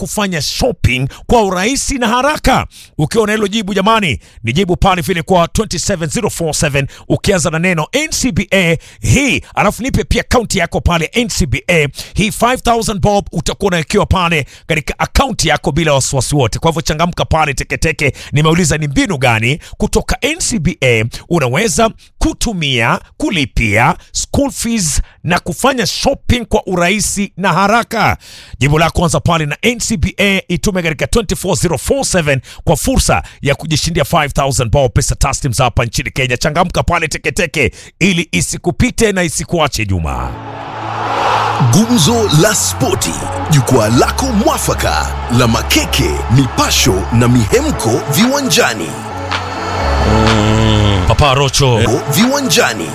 kufanya shopping kwa urahisi na haraka? Ukiwa na hilo jibu jamani, ni jibu pale vile kwa 27047 ukianza na neno NCBA hii, alafu nipe pia akaunti yako pale NCBA hii 5000 bob utakuwa unawekewa pale katika akaunti yako bila wasiwasi wote. Kwa hivyo changamka pale teketeke. Nimeuliza ni mbinu gani kutoka NCBA unaweza kutumia kulipia school fees na kufanya shopping kwa urahisi na haraka. Jibu la kwanza pale na NCBA itume katika 24047 kwa fursa ya kujishindia 5000 bob pesa taslim za hapa nchini Kenya. Changamka pale teketeke ili isikupite na isikuache Juma. Gumzo la Spoti, jukwaa lako mwafaka la makeke, mipasho na mihemko viwanjani. Papa Rocho, Viwanjani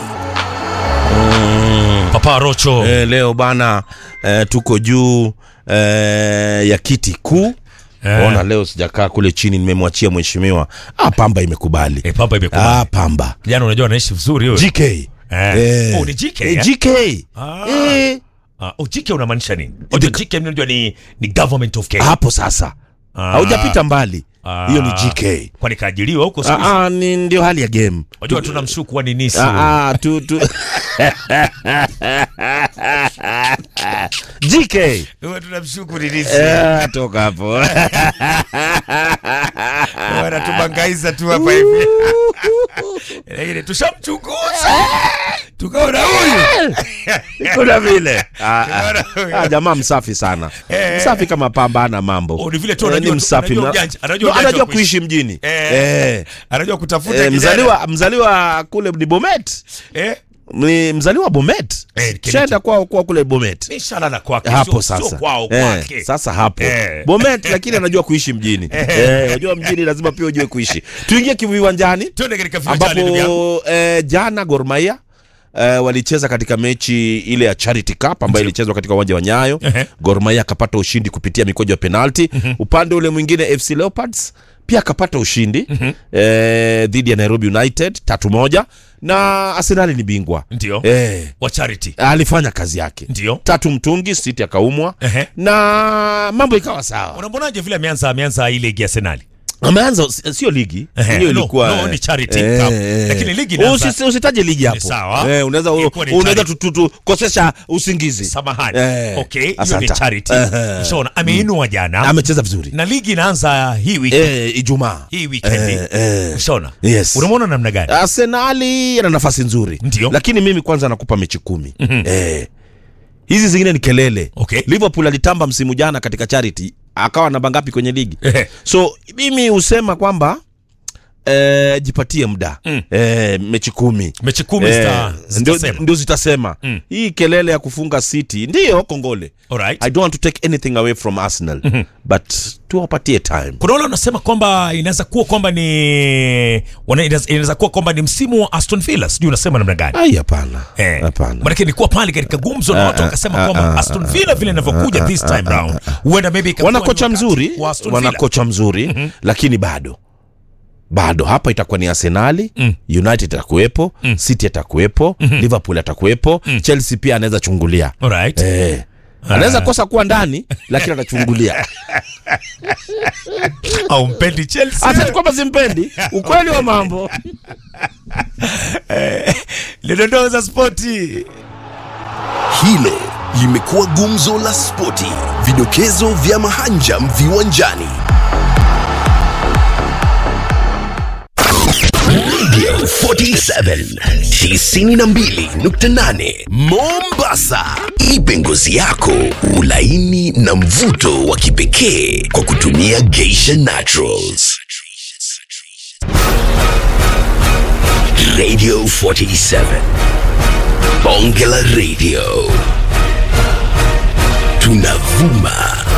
Papa Rocho. Eh, leo bana eh, tuko juu eh, ya kiti kuu Eh. ona leo sijakaa kule chini nimemwachia mheshimiwa ah, pamba imekubali Eh, Pamba imekubali. ah, pamba Jana unajua anaishi vizuri huyo. GK Eh. Oh, ni GK, eh, eh? GK Ah. eh, Ah, oh, GK unamaanisha nini? Unajua GK mimi unajua ni ni government of Kenya. hapo sasa Ah. haujapita mbali Ah. hiyo ni GK Kwani kaajiliwa huko siku hizi? ah, ah, ni ndio hali ya game Unajua tunamshuku wa nini si? ah, ah, tu, tu. GK Wewe tunamshuku ni nini? eh, toka hapo Wanatubangaiza tu hapa hivi. Lakini tushamchunguza. Tukaona huyu. kuna vile ah, ah. Tukaona huyu. Ah, jamaa msafi sana Eh. msafi kama pamba ana mambo Oh, ni vile tu Eh, anajua- ni msafi anajua na- ujanja- anajua No, ujanja anajua wa kuishi mjini Eh. Eh. Anajua kutafuta Eh, kijana. mzaliwa mzaliwa kule ni Bomet Eh? ni mzaliwa Bomet Eh, Kennedy. shaenda kwao kwao kule Bomet Inshallah na kwake. hapo sio- sio sasa kwao eh, kwake. sasa hapo Eh. Bomet lakini anajua kuishi mjini eh, unajua mjini lazima pia ujue kuishi tuingie kiviwanjani Twende katika viwanjani ndugu yangu. ambapo eh, jana Gor Mahia eh, walicheza katika mechi ile ya Charity Cup ambayo ilichezwa katika uwanja wa Nyayo. Ehe. Gor Mahia akapata ushindi kupitia mikojo ya penalti. Upande ule mwingine FC Leopards pia akapata ushindi eh, dhidi ya Nairobi United tatu moja na Arsenal ni bingwa Ndio. eh, Wa charity. alifanya kazi yake Ndio. tatu mtungi City akaumwa Ehe. na mambo ikawa sawa. Unamwonaje vile ameanza ameanza hii ligi ya Arsenal? Ameanza sio ligi Ehe, hiyo no, ilikuwa no, ni Charity Cup. Lakini ligi inaanza- Usi- usitaje ligi hapo sawa. eh, unaweza Ilikuwa ni unaweza Charity. tu- tu- tukosesha usingizi Samahani. Eh, Okay, hiyo ni asante. charity. Ehe. Ushaona ameinua jana. amecheza vizuri Na ligi inaanza hii wiki. eh, Ijumaa Hii weekend. Eh, eh. Ushaona? Yes. Unamwona namna gani? Arsenali ana nafasi nzuri Ndio. lakini mimi kwanza nakupa mechi kumi eh, hizi zingine ni kelele Okay. Liverpool alitamba msimu jana katika charity akawa namba ngapi kwenye ligi Ehe. so mimi husema kwamba eh, jipatie muda Mm. eh, mechi kumi Mechi kumi Eh, zita- ndio- zitasema. ndio zitasema Mm. hii kelele ya kufunga city ndiyo kongole Alright. i don't want to take anything away from arsenal but tuwapatie time kuna wale wanasema kwamba inaweza kuwa kwamba ni wana- inaweza inaweza kuwa kwamba ni msimu wa Aston Villa, sijui unasema namna gani? ai hapana Eh, hapana Maanake nilikuwa pale katika gumzo na Ah, watu ah, wakasema ah, kwamba ah, Aston Villa vile inavyokuja this time round huenda maybe ikakuwa wana ni kocha wakati mzuri wa Aston wana Villa. kocha mzuri lakini bado bado hapa itakuwa ni arsenali Mm. united atakuwepo city atakuwepo liverpool atakuwepo chelsea pia anaweza chungulia Alright. eh. anaweza kosa kuwa ndani lakini atachungulia Au mpendi Chelsea? hata kwamba simpendi ukweli wa mambo Lidondoo za spoti. hilo limekuwa gumzo la spoti, vidokezo vya mahanjam viwanjani. Radio 47 92.8 Mombasa. Ipe ngozi yako ulaini na mvuto wa kipekee kwa kutumia Geisha Naturals. Radio 47 Bonge la Radio tunavuma